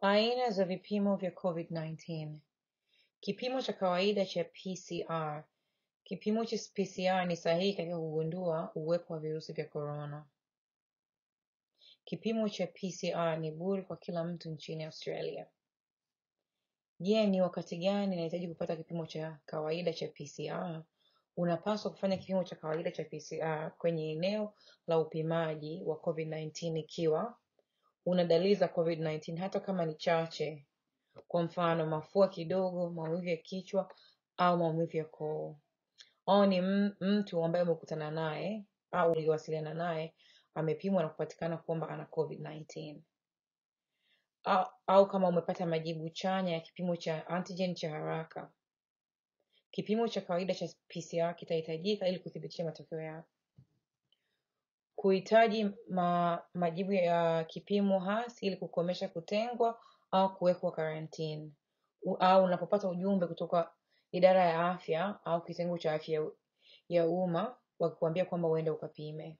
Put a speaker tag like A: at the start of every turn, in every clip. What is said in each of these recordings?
A: Aina za vipimo vya COVID-19. Kipimo cha kawaida cha PCR. Kipimo cha PCR ni sahihi katika kugundua uwepo wa virusi vya korona. Kipimo cha PCR ni bure kwa kila mtu nchini Australia. Je, ni wakati gani nahitaji kupata kipimo cha kawaida cha PCR? Unapaswa kufanya kipimo cha kawaida cha PCR kwenye eneo la upimaji wa COVID-19 ikiwa una dalili za COVID-19 hata kama ni chache, kwa mfano mafua kidogo, maumivu ya kichwa au maumivu ya koo, au ni m- mtu ambaye umekutana naye au uliwasiliana naye amepimwa na kupatikana kwamba ana COVID-19 au, au kama umepata majibu chanya ya kipimo cha antigen cha haraka. Kipimo cha kawaida cha PCR kitahitajika ili kuthibitisha matokeo yako. Kuhitaji ma, majibu ya kipimo hasi ili kukomesha kutengwa au kuwekwa karantini, U- au unapopata ujumbe kutoka idara ya afya au kitengo cha afya ya ya umma wakikwambia kwamba uende ukapime.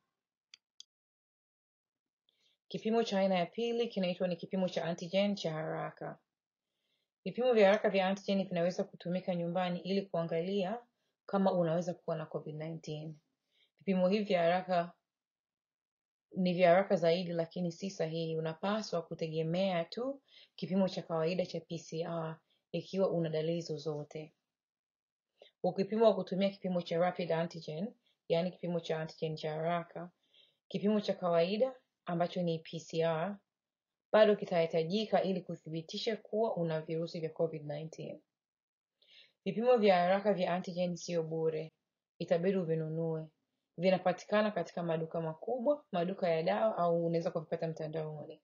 A: Kipimo cha aina ya pili kinaitwa ni kipimo cha antigen cha haraka. Vipimo vya haraka vya antigen vinaweza kutumika nyumbani ili kuangalia kama unaweza kuwa na COVID-19. Vipimo hivi vya haraka ni vya haraka zaidi lakini si sahihi. Unapaswa kutegemea tu kipimo cha kawaida cha PCR ikiwa una dalili zozote. Ukipimwa kwa kutumia kipimo cha rapid antigen, yaani kipimo cha antigen cha haraka, kipimo cha kawaida ambacho ni PCR bado kitahitajika ili kuthibitisha kuwa una virusi vya COVID-19. Vipimo vya haraka vya antigen sio bure, itabidi uvinunue. Vinapatikana katika maduka makubwa, maduka ya dawa au unaweza kuvipata mtandaoni.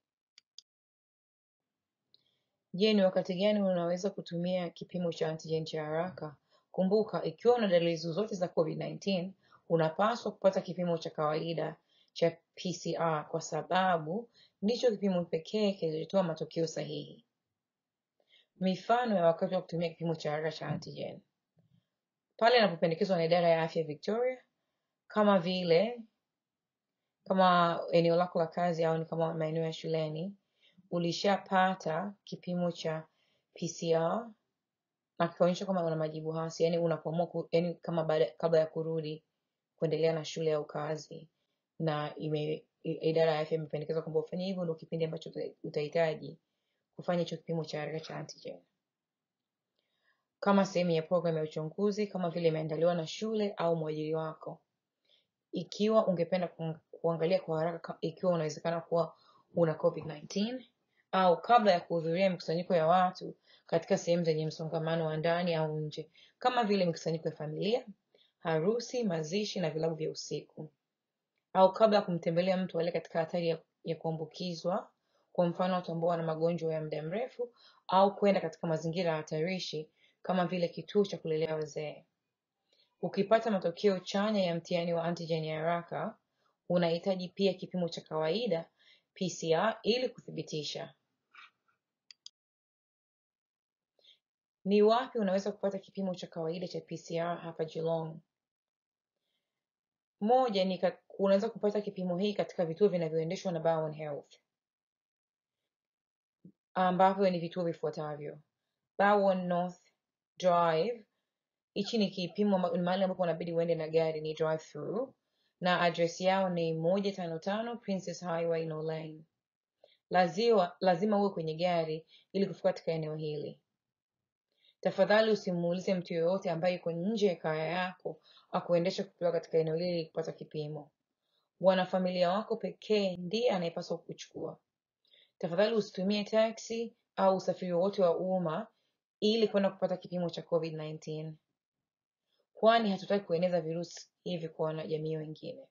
A: Je, ni wakati gani unaweza kutumia kipimo cha antigen cha haraka? Kumbuka, ikiwa una dalili zozote za COVID-19, unapaswa kupata kipimo cha kawaida cha PCR kwa sababu ndicho kipimo pekee kilichotoa matokeo sahihi. Mifano ya wakati wa kutumia kipimo cha haraka cha antigen pale inapopendekezwa na idara ya afya Victoria, kama vile kama eneo lako la kazi au ni kama maeneo ya shuleni, ulishapata kipimo cha PCR na kikaonyesha kwamba una majibu hasi, yani unapoamua ku, yani kama baada, kabla ya kurudi kuendelea na shule au kazi, na ime, i- idara ya afya imependekeza kwamba ufanye hivyo, ndio kipindi ambacho uta- utahitaji kufanya hicho kipimo cha haraka cha antigen kama sehemu ya programu ya uchunguzi, kama vile imeandaliwa na shule au mwajiri wako. Ikiwa ungependa kuang- kuangalia kwa haraka ka- ikiwa unawezekana kuwa una COVID-19 au kabla ya kuhudhuria mikusanyiko ya watu katika sehemu zenye msongamano wa ndani au nje, kama vile mikusanyiko ya familia, harusi, mazishi na vilabu vya usiku, au kabla ya kumtembelea mtu aliye katika hatari ya, ya kuambukizwa, kwa mfano watu ambao wana magonjwa ya muda mrefu, au kwenda katika mazingira hatarishi kama vile kituo cha kulelea wazee. Ukipata matokeo chanya ya mtihani wa antigen ya haraka, unahitaji pia kipimo cha kawaida PCR ili kuthibitisha. Ni wapi unaweza kupata kipimo cha kawaida cha PCR hapa Geelong? Moja ni ka, unaweza kupata kipimo hii katika vituo vinavyoendeshwa na Barwon Health ambavyo ni vituo vifuatavyo: Barwon North Drive, hichi ni kipimo amba- ni mahali ambapo unabidi uende na gari, ni drive through, na address yao ni moja tano tano Princess Highway No Lane. Lazima, lazima uwe kwenye gari ili kufika katika eneo hili. Tafadhali usimuulize mtu yoyote ambaye yuko nje ya kaya yako akuendesha kupeleka katika eneo hili ili kupata kipimo. Wanafamilia wako pekee ndiye anayepaswa kuchukua. Tafadhali usitumie taxi au usafiri wowote wa umma ili kwenda kupata kipimo cha COVID-19, kwani hatutaki kueneza virusi hivi kwa wanajamii wengine.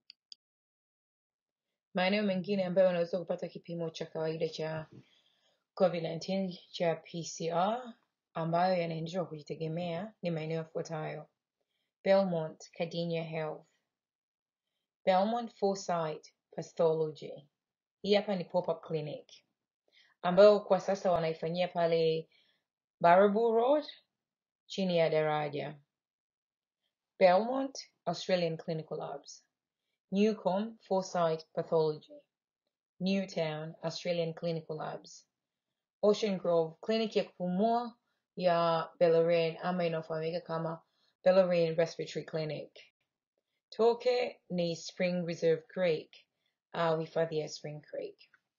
A: Maeneo mengine ambayo unaweza kupata kipimo cha kawaida cha COVID-19 cha PCR ambayo yanaendeshwa kwa kujitegemea ni maeneo yafuatayo: Belmont Cardinia Health, Belmont Foresight Pathology. Hii hapa ni pop-up clinic ambayo kwa sasa wanaifanyia pale Baraboo Road chini ya daraja. Belmont Australian Clinical Labs, Newcomb Foresight Pathology, Newtown Australian Clinical Labs, Ocean Grove, kliniki ya kupumua ya Bellarine ama inayofahamika kama Bellarine Respiratory Clinic. Toke ni Spring Reserve Creek au hifadhi ya Spring Creek.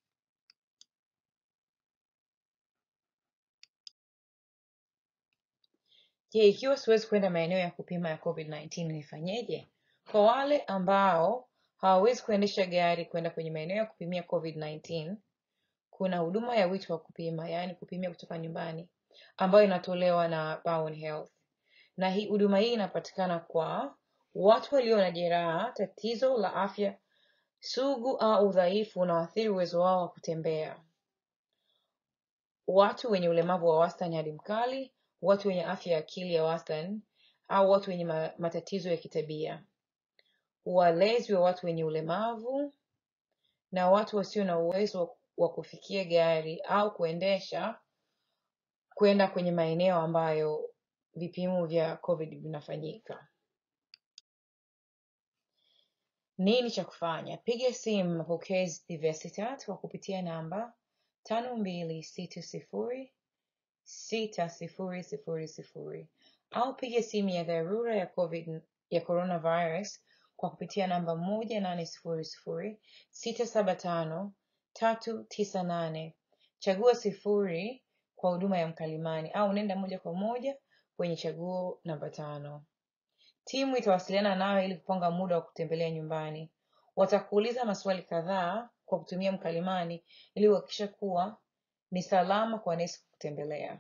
A: Je, ikiwa siwezi kwenda maeneo ya kupima ya COVID-19 nifanyeje? Kwa wale ambao hawawezi kuendesha gari kwenda kwenye maeneo ya kupimia COVID-19, kuna huduma ya wito wa kupima, yaani kupimia kutoka nyumbani, ambayo inatolewa na Bowen Health. Na hii huduma hii inapatikana kwa watu walio na jeraha, tatizo la afya sugu au udhaifu unaoathiri uwezo wao wa kutembea, watu wenye ulemavu wa wastani hadi mkali, watu wenye afya ya akili ya wastani au watu wenye ma matatizo ya kitabia, walezi wa watu wenye ulemavu na watu wasio na uwezo wa kufikia gari au kuendesha kwenda kwenye maeneo ambayo vipimo vya COVID vinafanyika. Nini cha kufanya? Piga simu mapokezi Diversitat kwa kupitia namba tano mbili sita sifuri sita sifuri sifuri sifuri au piga simu ya dharura ya COVID ya coronavirus kwa kupitia namba moja nane sifuri sifuri sita saba tano tatu tisa nane. Chagua sifuri kwa huduma ya mkalimani au nenda moja kwa moja kwenye chaguo namba tano. Timu itawasiliana nawe ili kupanga muda wa kutembelea nyumbani. Watakuuliza maswali kadhaa kwa kutumia mkalimani ili kuhakikisha kuwa ni salama kwa nesi kutembelea.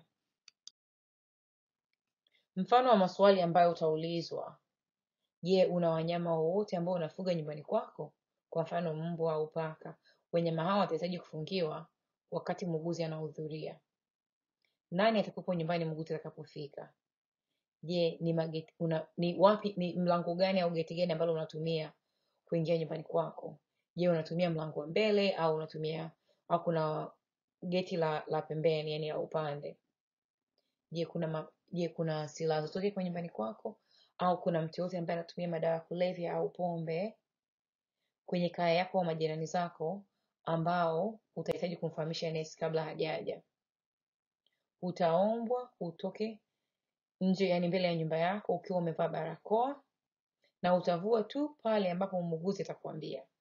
A: Mfano wa maswali ambayo utaulizwa: Je, una wanyama wowote ambao unafuga nyumbani kwako? Kwa mfano mbwa au paka. Wanyama hao watahitaji kufungiwa wakati muuguzi anahudhuria. Nani atakuwepo nyumbani muuguzi atakapofika? Je, ni mageti, una, ni wapi ni mlango gani au geti gani ambalo unatumia kuingia nyumbani kwako? Je, unatumia mlango wa mbele au unatumia au kuna geti la la pembeni, yani la upande? Je, kuna ma, je, kuna silaha zozote kwa nyumbani kwako au kuna mtu yote ambaye anatumia madawa ya kulevya au pombe kwenye kaya yako au majirani zako ambao utahitaji kumfahamisha nesi kabla hajaja. Utaombwa utoke nje, yani mbele ya nyumba yako ukiwa umevaa barakoa na utavua tu pale ambapo muuguzi atakwambia.